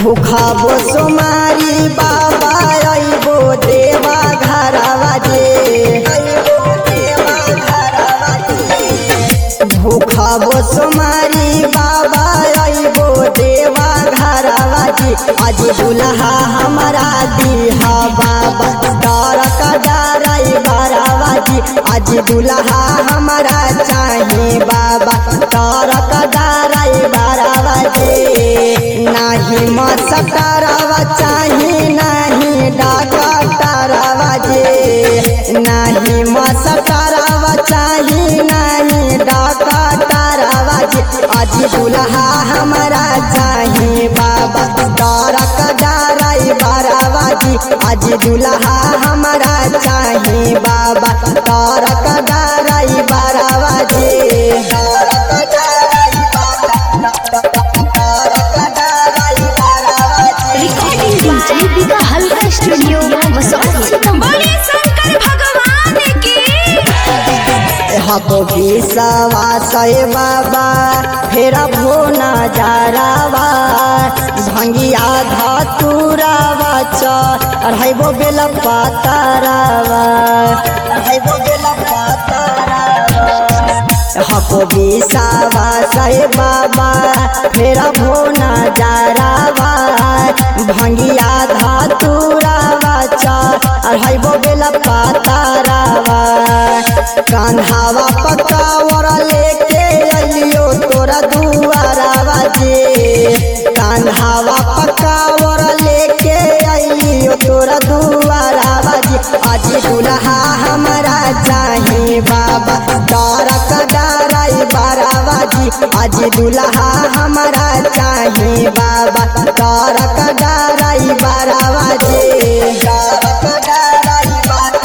भूखबो सोमारी बाबा अइबो देवा घरवा जे भूखबो सोमारी बाबा अइबो देवा घरवा जी आज दुल्हा हमारा दीहा बाबा डर कदारई बरावा जी आज दुल्हा हमारा चाहे बाबा डर कदारई बरावा जी नाही मसटरवा चाहे नाही डाकटरवा जी नाही मसटरवा चाहे नाही डाकटरवा जी आज दुल्हा हमारा चाहे बाबा डरक डराई बरावा जी आज दुल्हा हमारा चाहे बाबा डरक डराई बरावा जी डरक डराई रिकॉर्डिंग डीजे बिका हल्का स्टूडियो बसौली बोलिए शंकर भगवान की हको विषवा सय बाबा फेर भो नजारावा भंगिया धतुरावा च अढ़ाइबो बेल पातारावा अढ़ाइबो बेल पातारावा हको विषवा सय बाबा फेर भो नजारावा भंगिया धतुरावा च अढ़ाइबो बेल पातारावा कान्हावा पकावर लेके अइयो तोरा दुआरावा जे कान्हावा पकावर लेके अइयो तोरा दुआरावा जे आज दुल्हा हमारा चाहे बाबा डरक डराई बारावा जी आज दुल्हा हमारा चाहे बाबा डरक डराई बारावा जी डरक डराई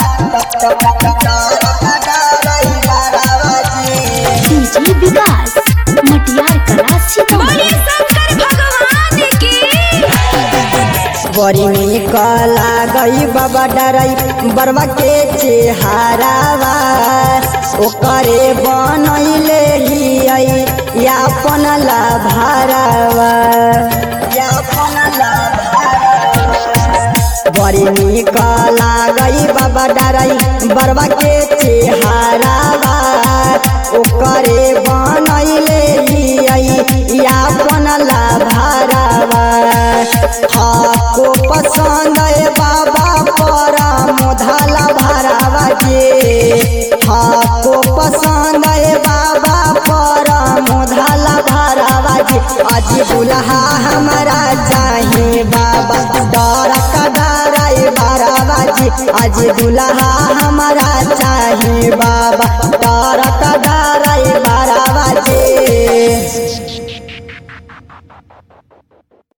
डीजे विकास मटियार कला सीतामढ़ी बोलिए शंकर भगवान की बड़ी निक लागई बाबा डराई बरवा के चेहारावा ओकरे बनैले हियै यापन लाभारावा यापन बड़ी निक लागई बाबा डराई बरवा के चेहारावा ओकरे बनैले हियै यापन लाभारावा हाको पसंद है बाबा पर मोधाला भरावा जे हाको पसंद है बाबा पर मोधाला भरावा जे आज दुल्हा हमारा चाहे बाबा डर कदाराई भरावा जी आज दुल्हा हमारा चाहे बाबा डर कदाराई भरावा जी